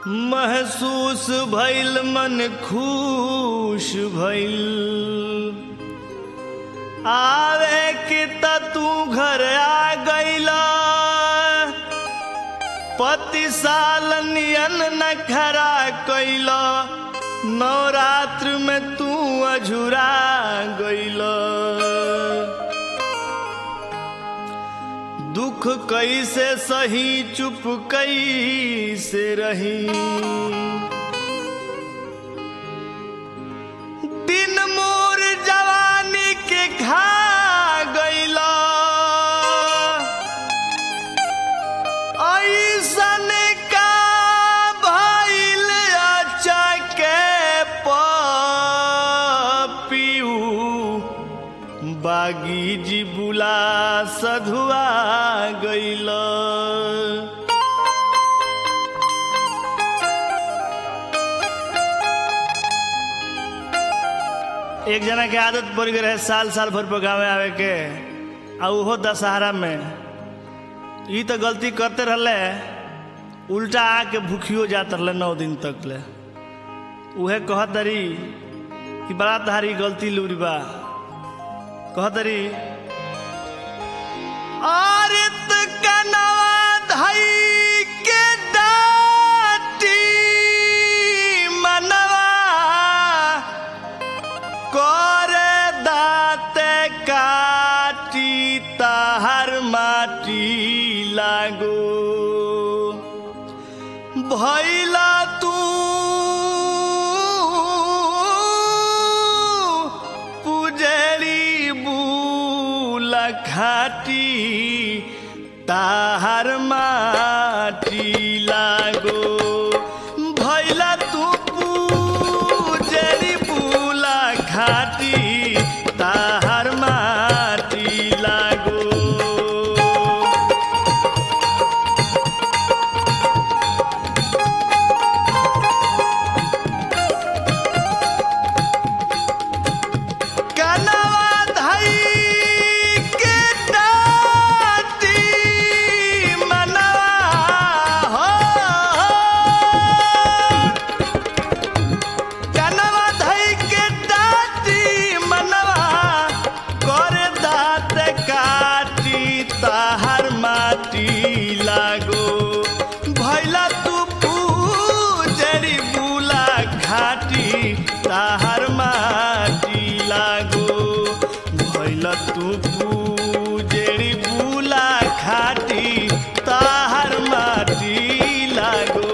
महसूस भइल मन खुश भइल आवे कि त तू घर आ गइला पति साल नियन न खरा कैला नवरात्र में तू अझुरा गइला दुख कैसे सही चुप कैसे रही दिन मोर जवानी के खा गइला ऐसन का भइल अचके पपियू बागी जी बुला सधुआ गइल एक जना के आदत पड़ गई रहे साल साल भर पर गाँव आवे के आ उहो दशहरा में ई तो गलती करते रहले उल्टा आके भूखियो जात रहले नौ दिन तक ले उहे कहत रही कि बड़ा तहारी गलती लूरी बा कहतरी आरित कनवा धई के डाटी मनवा करे दाते काटी ताहर माटी लागो भैला तू पुजरी बूल खाटी ताहर माटी लागो भैला तू पुजरी बूल खाटी ताहर माटी लागो कनवा धई के डाटी मनवा हो कनवा धई के डाटी मनवा करे दात काटी ताहर माटी लागो भैला तू पूजरी बुला घाटी ताहर माटी लागो भैला तू पूजरी बुला घाटी ताहर माटी लागो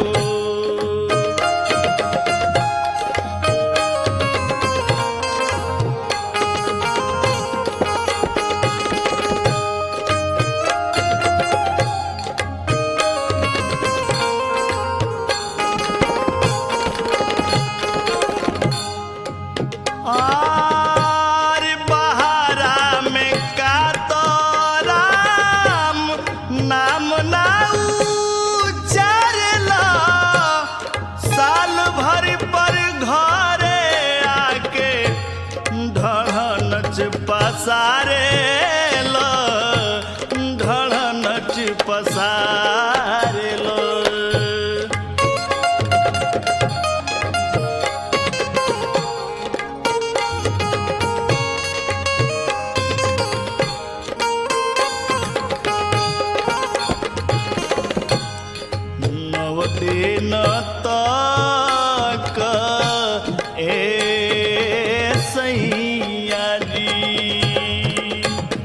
आर बहारा में का तो राम नाम ना उचारला साल भर पर घरे आके ढड़नच पसारे लो ढड़नच पसारे लो नवदिन तक ए सैया जी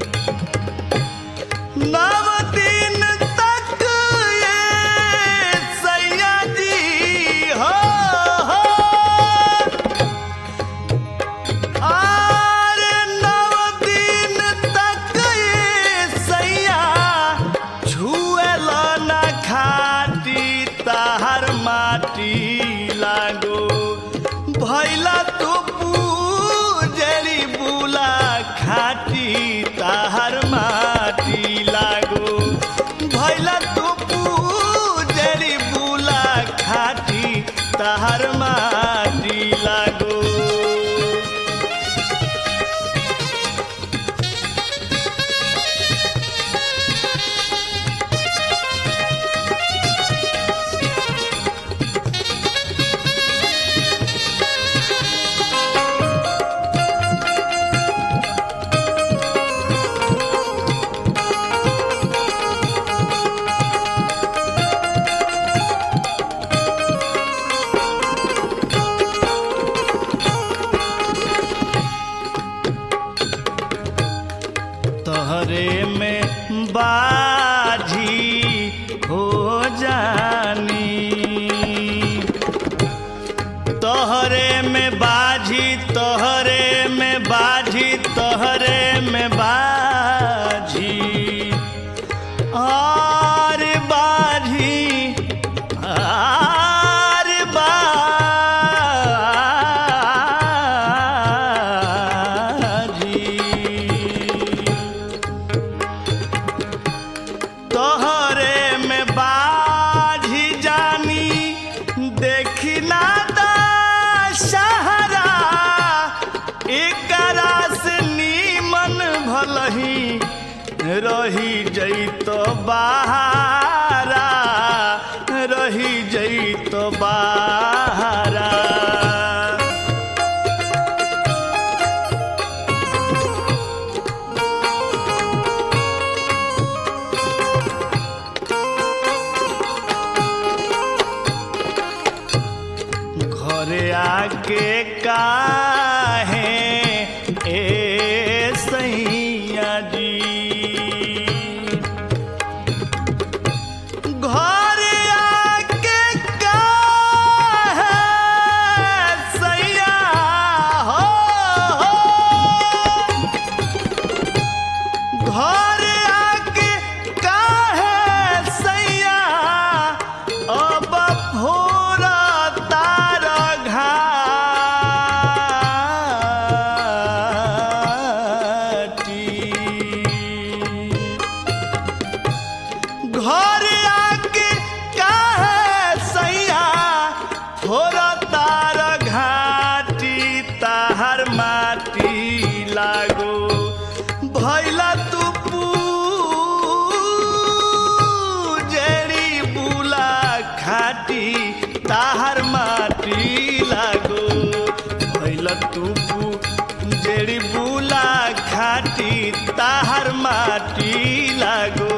नव दिन तक ए सैया जी हो हो आर नव दिन तक ये सैया छुएल न खाटी ताहर माटी लागो भैला तू पूजरी बुला खाटी ताहर माटी लागो भैला तू पूजरी बुला खाटी ताहर माटी लागो तोहरे में बाजी हो जानी तोहरे में बाजी तोहरे में बाजी तोहरे में बाजी आर बाजी आर बाजी तोहरे में बाझी जानी देखी ना दा सहारा एकरा से नीमन भलही रही जैतो बाहरा रही जैतो बाहरा घरे आके काहे ए सैया जी घरे आके काहे सैया हो, हो। घर आके काहे सैया अब भोरा तार घाटी घर आके काहे सैया थोड़ा तार घाटी ताहर माटी लागो भैला तू जेड़ी बुला खाटी ताहर माटी लागो भैला तू जेड़ी बुला खाटी ताहर माटी लागो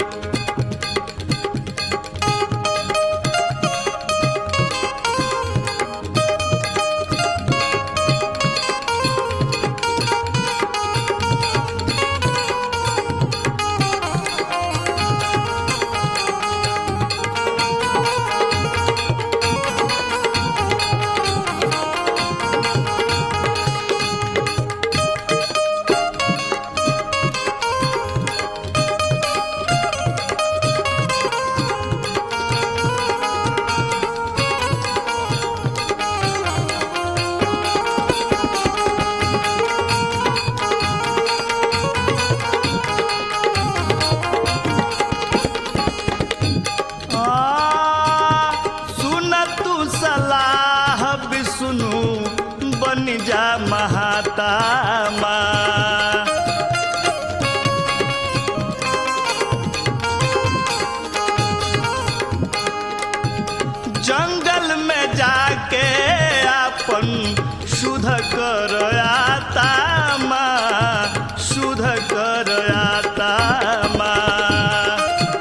आ, सुन तू सलाह भी सुनू बन जा महातामा जंगल में जाके अपन शुद्ध कर आता माँ शुद्ध कर आता माँ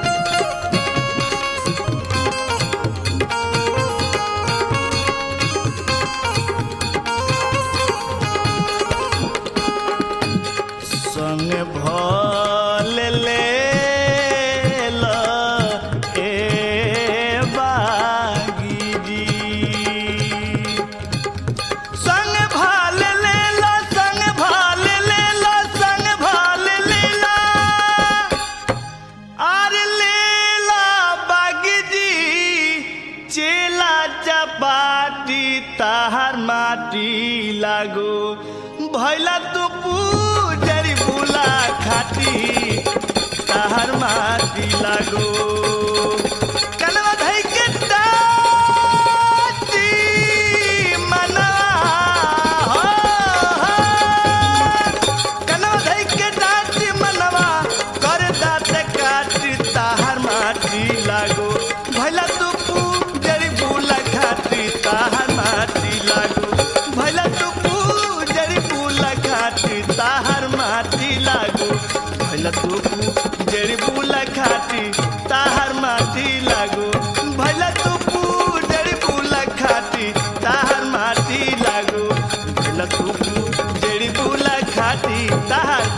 संग भल ले ल ए बागी जी संग भल ले ल संग भल ले ल संग भल ले ल आर लेला बागी जी चेला चपाटी ताहार माटी लागो भैला तू पूजरी बुला खाटी ताहार माटी लागो कनवा धई के टाटी मना हो, हो। कनवा धई के टाटी मनवा कर दात काटी ताहार माटी लागो भैला तू पूजरी बुला खाटी ताहार माटी लागो भैला तू पूजरी बुला खाटी ताहार माटी लागो भैला तू पूजरी बुला खाटी ताहार माटी लागो भैला तू पूजरी बुला खाटी ताहार माटी लागो भैला तू पूजरी बुला खाटी ताहार